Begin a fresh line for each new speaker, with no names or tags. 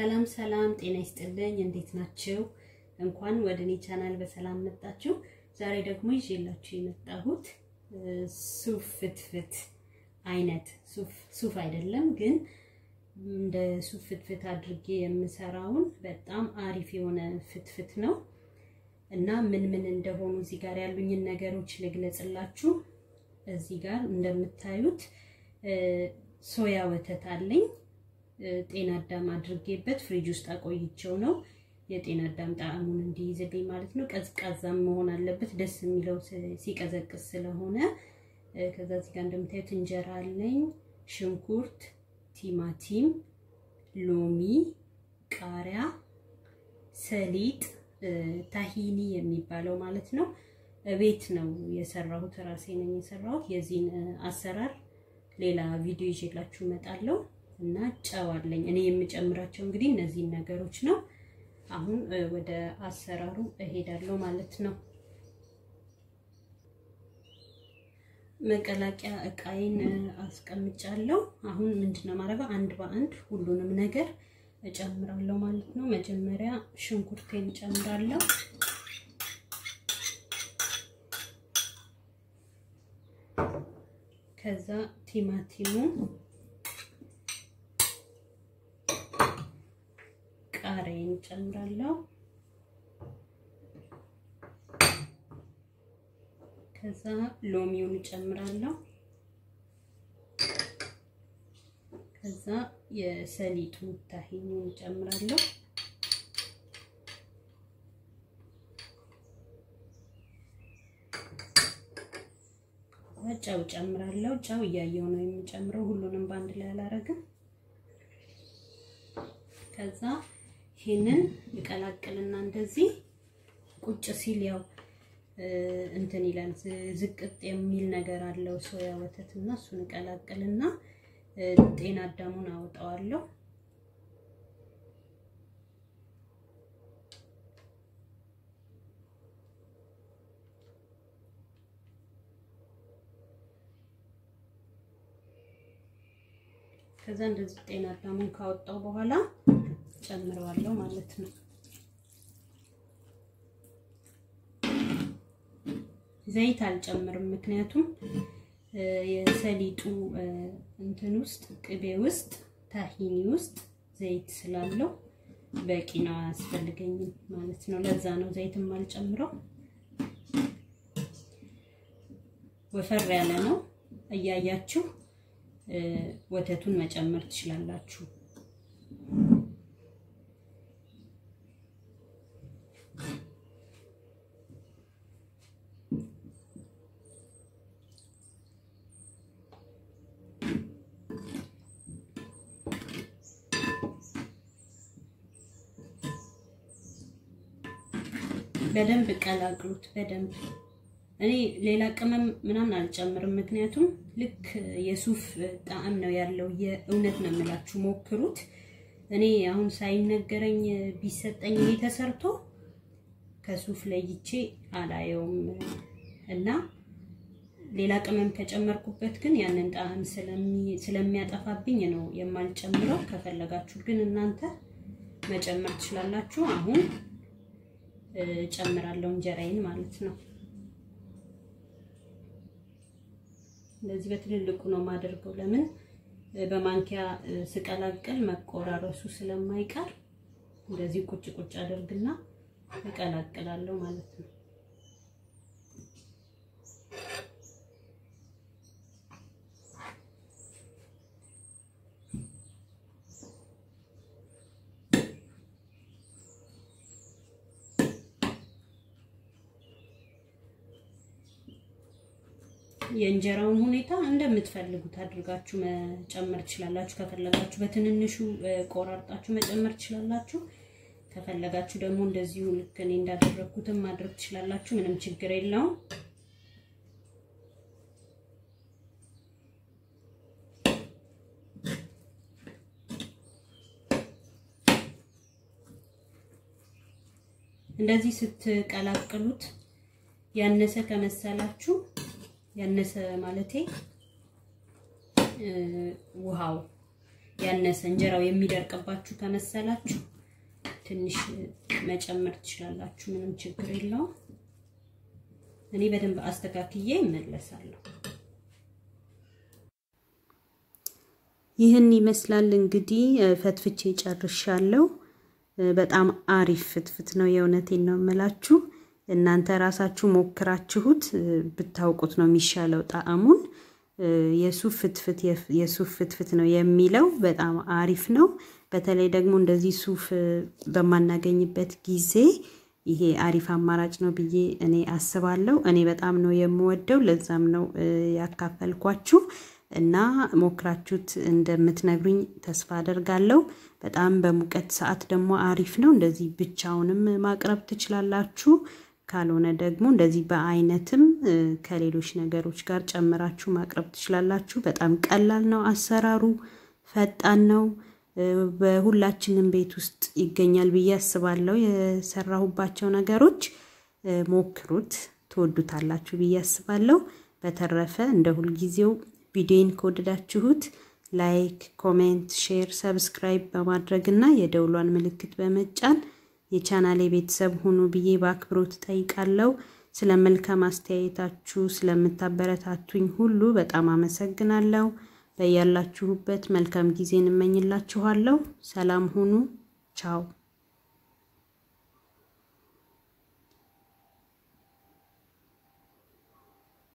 ሰላም ሰላም፣ ጤና ይስጥልኝ። እንዴት ናችሁ? እንኳን ወደ እኔ ቻናል በሰላም መጣችሁ። ዛሬ ደግሞ ይዤላችሁ የመጣሁት ሱፍ ፍትፍት አይነት ሱፍ ሱፍ አይደለም ግን እንደ ሱፍ ፍትፍት አድርጌ የምሰራውን በጣም አሪፍ የሆነ ፍትፍት ነው እና ምን ምን እንደሆኑ እዚህ ጋር ያሉኝን ነገሮች ልግለጽላችሁ። እዚህ ጋር እንደምታዩት ሶያ ወተት አለኝ። ጤና አዳም አድርጌበት ፍሪጅ ውስጥ አቆይቼው ነው የጤና አዳም ጣዕሙን እንዲይዝልኝ ማለት ነው። ቀዝቃዛም መሆን አለበት ደስ የሚለው ሲቀዘቅዝ ስለሆነ። ከዛ እዚህ ጋር እንደምታዩት እንጀራ አለኝ፣ ሽንኩርት፣ ቲማቲም፣ ሎሚ፣ ቃሪያ፣ ሰሊጥ፣ ታሂኒ የሚባለው ማለት ነው። ቤት ነው የሰራሁት፣ ራሴ ነኝ የሰራሁት። የዚህን አሰራር ሌላ ቪዲዮ ይዤላችሁ እመጣለሁ። እና ጨው አለኝ እኔ የምጨምራቸው እንግዲህ እነዚህን ነገሮች ነው። አሁን ወደ አሰራሩ እሄዳለሁ ማለት ነው። መቀላቂያ እቃዬን አስቀምጫለሁ። አሁን ምንድነው ማድረገው? አንድ በአንድ ሁሉንም ነገር እጨምራለሁ ማለት ነው። መጀመሪያ ሽንኩርቴን እጨምራለሁ። ከዛ ቲማቲሙን ቃሪያን እጨምራለሁ። ከዛ ሎሚውን እጨምራለሁ። ከዛ የሰሊጡ ታሂኒውን እጨምራለሁ። ጨው እጨምራለሁ። ጨው እያየው ነው የሚጨምረው፣ ሁሉንም በአንድ ላይ አላረግም። ከዛ ይሄንን እቀላቅልና እንደዚህ ቁጭ ሲል ያው እንትን ይላል ዝቅጥ የሚል ነገር አለው ሶያ ወተት እና እሱን እቀላቅልና ጤና አዳሙን አወጣዋለሁ። ከዛ እንደዚህ ጤና አዳሙን ካወጣው በኋላ ጨምረዋለሁ ማለት ነው። ዘይት አልጨምርም፣ ምክንያቱም የሰሊጡ እንትን ውስጥ ቅቤ ውስጥ ታሂኒ ውስጥ ዘይት ስላለው በቂ ነው፣ አያስፈልገኝም ማለት ነው። ለዛ ነው ዘይትም አልጨምረው። ወፈር ያለ ነው። እያያችሁ ወተቱን መጨመር ትችላላችሁ። በደንብ ቀላቅሉት። በደንብ እኔ ሌላ ቅመም ምናምን አልጨምርም፣ ምክንያቱም ልክ የሱፍ ጣዕም ነው ያለው። የእውነት ነው የምላችሁ፣ ሞክሩት። እኔ አሁን ሳይነገረኝ ቢሰጠኝ ይሄ ተሰርቶ ከሱፍ ለይቼ አላየውም እና ሌላ ቅመም ከጨመርኩበት ግን ያንን ጣዕም ስለሚያጠፋብኝ ነው የማልጨምረው። ከፈለጋችሁ ግን እናንተ መጨመር ትችላላችሁ። አሁን ጨምራለሁ እንጀራዬን ማለት ነው። እንደዚህ በትልልቁ ነው የማደርገው። ለምን በማንኪያ ስቀላቅል መቆራረሱ ስለማይቀር እንደዚህ ቁጭ ቁጭ አደርግና እቀላቅላለሁ ማለት ነው። የእንጀራውን ሁኔታ እንደምትፈልጉት አድርጋችሁ መጨመር ትችላላችሁ። ከፈለጋችሁ በትንንሹ ቆራርጣችሁ መጨመር ትችላላችሁ። ከፈለጋችሁ ደግሞ እንደዚሁ ልክ እኔ እንዳደረግኩትም ማድረግ ትችላላችሁ። ምንም ችግር የለውም። እንደዚህ ስትቀላቅሉት ያነሰ ከመሰላችሁ ያነሰ ማለቴ ውሃው ያነሰ እንጀራው የሚደርቅባችሁ ከመሰላችሁ ትንሽ መጨመር ትችላላችሁ። ምንም ችግር የለውም። እኔ በደንብ አስተካክዬ እመለሳለሁ። ይህን ይመስላል እንግዲህ ፈትፍቼ ጨርሻለሁ። በጣም አሪፍ ፍትፍት ነው። የእውነቴን ነው የምላችሁ። እናንተ ራሳችሁ ሞክራችሁት ብታውቁት ነው የሚሻለው ጣዕሙን። የሱፍ ፍትፍት የሱፍ ፍትፍት ነው የሚለው በጣም አሪፍ ነው። በተለይ ደግሞ እንደዚህ ሱፍ በማናገኝበት ጊዜ ይሄ አሪፍ አማራጭ ነው ብዬ እኔ አስባለሁ። እኔ በጣም ነው የምወደው። ለዛም ነው ያካፈልኳችሁ እና ሞክራችሁት እንደምትነግሩኝ ተስፋ አደርጋለሁ። በጣም በሙቀት ሰዓት ደግሞ አሪፍ ነው። እንደዚህ ብቻውንም ማቅረብ ትችላላችሁ። ካልሆነ ደግሞ እንደዚህ በአይነትም ከሌሎች ነገሮች ጋር ጨምራችሁ ማቅረብ ትችላላችሁ። በጣም ቀላል ነው አሰራሩ፣ ፈጣን ነው። በሁላችንም ቤት ውስጥ ይገኛል ብዬ አስባለሁ። የሰራሁባቸው ነገሮች ሞክሩት፣ ትወዱታላችሁ ብዬ አስባለሁ። በተረፈ እንደ ሁልጊዜው ቪዲዮን ከወደዳችሁት ላይክ፣ ኮሜንት፣ ሼር፣ ሰብስክራይብ በማድረግ እና የደውሏን ምልክት በመጫን የቻናሌ ቤተሰብ ሁኑ ብዬ በአክብሮት ጠይቃለሁ። ስለ መልካም አስተያየታችሁ ስለምታበረታቱኝ ሁሉ በጣም አመሰግናለሁ። በያላችሁበት መልካም ጊዜን እመኝላችኋለሁ። ሰላም ሁኑ። ቻው